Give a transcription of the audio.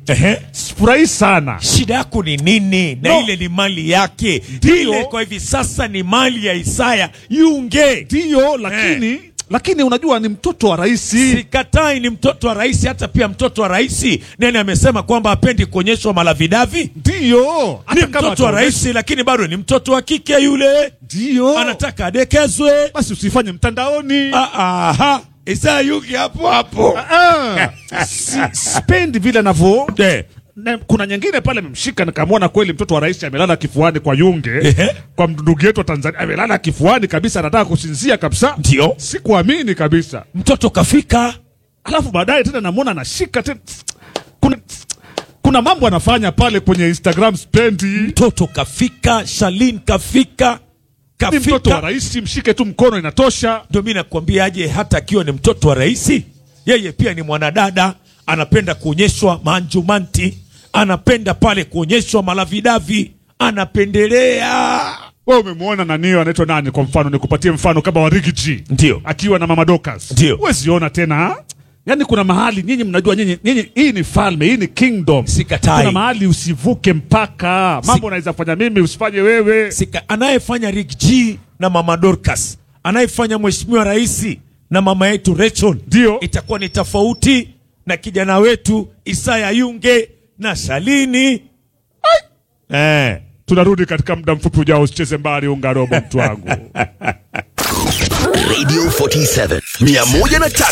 Ehe. sifurahi sana. shida yako ni nini na No. ile ni mali yake Ndiyo. ile kwa hivi sasa ni mali ya isaya yunge Ndiyo, lakini lakini unajua ni mtoto wa rais. sikatai ni mtoto wa rais hata pia mtoto wa rais nani amesema kwamba hapendi kuonyeshwa malavidavi Ndiyo, ni hata kama mtoto wa ataonyesha- rais lakini bado ni mtoto wa kike yule Ndiyo, anataka adekezwe basi usifanye mtandaoni. Ah, aha. isaya yunge hapo hapo Ah, si, sipendi vile anavyo Eh. na kuna nyingine pale amemshika nikamwona kweli mtoto wa rais amelala kifuani kwa Yunge Ehe. kwa ndugu yetu wa Tanzania amelala kifuani kabisa, anataka kusinzia kabisa. Ndio. sikuamini kabisa. mtoto kafika Alafu baadaye tena namwona anashika tena, kuna kuna mambo anafanya pale kwenye Instagram spendi. mtoto kafika shalin kafika Ni mtoto wa kafika rais, mshike tu mkono inatosha. ndio mi nakwambiaje hata akiwa ni mtoto wa rais yeye pia ni mwanadada anapenda kuonyeshwa maanjumanti anapenda pale kuonyeshwa malavidavi anapendelea Wewe umemwona nanio anaitwa nani? Kwa mfano nikupatie mfano kama wa Ricky G Ndio. akiwa na mama Dorcas, Ndio. huwezi ona tena. Yani kuna mahali nyinyi mnajua, nyinyi nyinyi, hii ni falme, hii ni kingdom. Sikatai. Kuna mahali usivuke mpaka, mambo unaweza fanya mimi usifanye wewe. Sika, anayefanya Rick G na mama Dorcas anayefanya mheshimiwa rais na mama yetu Rachel Ndio. itakuwa ni tofauti na kijana wetu Isaya Yunge na Shalini eh. Tunarudi katika muda mfupi ujao, usicheze mbali, unga robo mtu wangu. Radio 47 103